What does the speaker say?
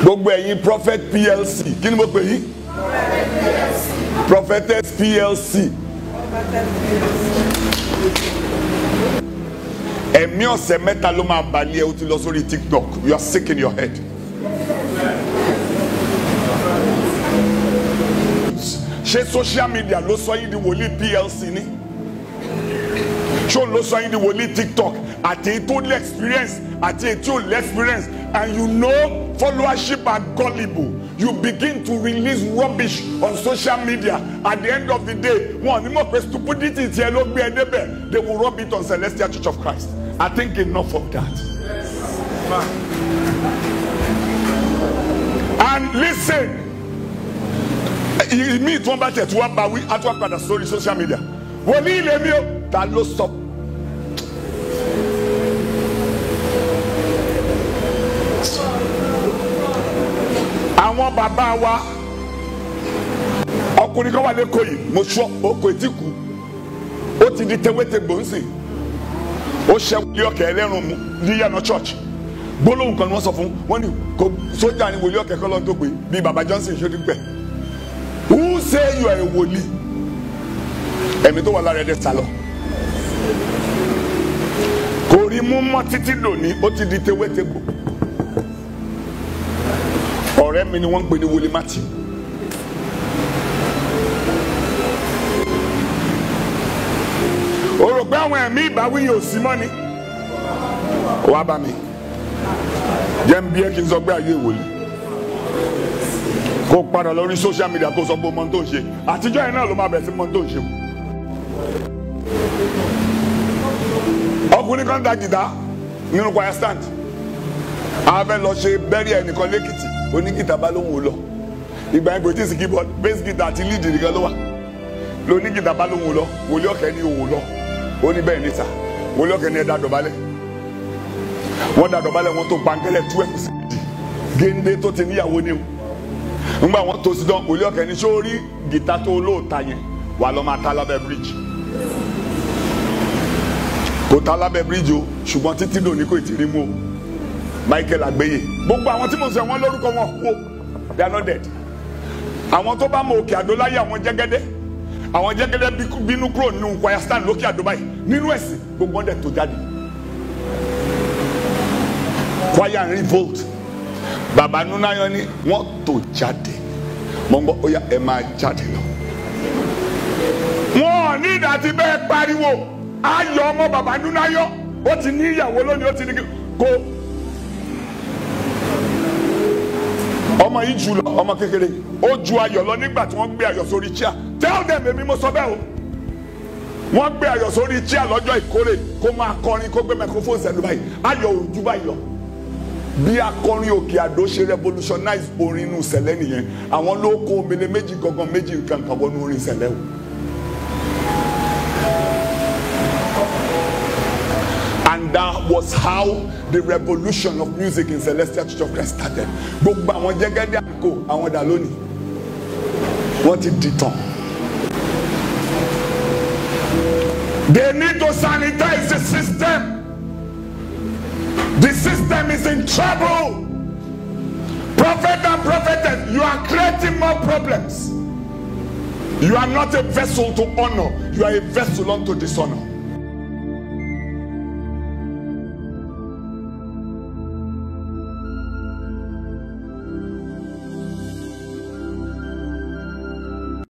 gbogbo ẹ̀yin prophet plc kí ni mo pè yín prophetess plc ẹ̀mí ọ̀sẹ̀ mẹ́ta ló máa balẹ̀ ẹ o ti lọ sórí tiktok you are sick in your head. ṣé social media ló sọ yín di wòlíì plc ni ṣó ló sọ yín di wòlíì tiktok àti èyí tó lé experience àti èyí tí ò lé experience and you know followership are gullible you begin to release rubbish on social media at the end of the day wọn ò ní mọ̀ pé stupidity tiẹ̀ ló gbé ẹ débẹ̀ they will rub it on celestial church of christ i think enough of that. and listen ìmí tí wọn bá tẹ̀ tí wọn bá wí á tún wá padà sórí social media wòlíì lèmi o ta ló sọ. àwọn bàbá wa ọkùnrin kan wà lẹ́kọ̀ọ́ yìí mo sọ oko etí kù ó ti di tewéte gbòǹsì ó ṣe wòlíì ọ̀kẹ́ ẹlẹ́rùn mu níyànà church gbólóhùn kan ni wọ́n sọ fún wọn ni kò sójà ni wòlíì ọ̀kẹ́ kọ́ lọ́n tó pé bíi baba johnson ṣe ti pẹ́ who say you are a wòlíì ẹ̀mí tó wà lára ẹ̀dẹ̀ sálọ kò rí mú mọ́ títí lónìí ó ti di tewéte gbò ọ̀rẹ́ mi ni wọ́n ń pè ní wòlíì matthew o rò pé àwọn ẹ̀mí ìbáwí yóò sí mọ́ ni wàá bá mi jẹ́ ń bí ẹ́ kí n sọ pé ayé wòlíì kó padà lórí social media kó sọ pé ọmọ tó ń ṣe àtijọ́ yẹn náà ló máa bẹ̀rẹ̀ sí ọmọ tó ń ṣe. ọkùnrin kan da jìdá nínú choir stand a fẹ́ lọ ṣe bẹ́rí ẹnìkan lẹ́kìtì onígìtà bá lóhùn ó lọ ìgbà yẹn kò tí ì sí keyboard bass guitar àti lead nìkan ló wà lónígìtà bá lóhùn ó lọ wòlíì ọ̀kẹ́ ní òun lọ ó ní bẹ́ẹ̀ níta wòlíì ọ̀kẹ́ ní ẹ̀dá dọ̀bálẹ̀ wọ́n dá dọ̀bálẹ̀ wọn tó pankẹ́lẹ̀ tú ẹ̀kú sí ìdí géńdé tó ti níyàwó ní o ngba wọn tó sí dán wòlíì ọ̀kẹ́ ní sórí gìtá tó lóòótá yẹn wà lọ́ máa ta lábẹ́ bíríjì kò ta lábẹ́ bíríjì o ṣùgbọ́n títí lónìí kò tí ì rí mú o Michael Agbeye gbogbo àwọn tí mo sọ wọn lórúkọ wọn kú o they are not dead àwọn tó bá mọ òkè àdó láyé àwọn jẹ́gẹ́dẹ́ àwọn jẹ́gẹ́dẹ́ bínú kúrò nínú choir stand lókè àdó báyìí nínú ẹ̀sìn gbogbo wọn dẹ̀ tó jáde choir and revolt bàbá nunayan ni wọ́n tó jáde mọ̀ ń gbọ́ ó yá ẹ máa jáde lọ. wọn ò ní ìdàtí bẹ́ẹ̀ pariwo ayọ̀ ọmọ bàbá nunayan ó ti ní ìyàwó lónìí ó ti ní kó ọmọ yìí jù lọ ọmọ kékeré ó ju ayọ̀ lọ nígbà tí wọ́n gbé ayọ̀ sórí chair tell them èmi mo sọ bẹ́ẹ̀ o wọ́n gbé ayọ̀ sórí chair lọ́jọ́ ìkórè kó máa kọrin kó gbé microphone sẹ́nu báyìí ayọ̀ ò ju báyìí lọ bí akọrin òkè àdó ṣe revolutionize orin inú sẹ̀lẹ̀ nìyẹn àwọn ló kó omele méjì gangan méjì nǹkan kan wọnú orin sẹ̀lẹ̀ o. and that was how the revolution of music in Celestial Church of Christ started. gbogbo àwọn jẹ́gẹ́dẹ́ àkókò àwọn dà lónìí wọ́n ti di tán. they need to sanitize the system. The system is in trouble. Prophet and prophetess, you are creating more problems. You are not a vessel to honor, you are a vessel unto dishonor.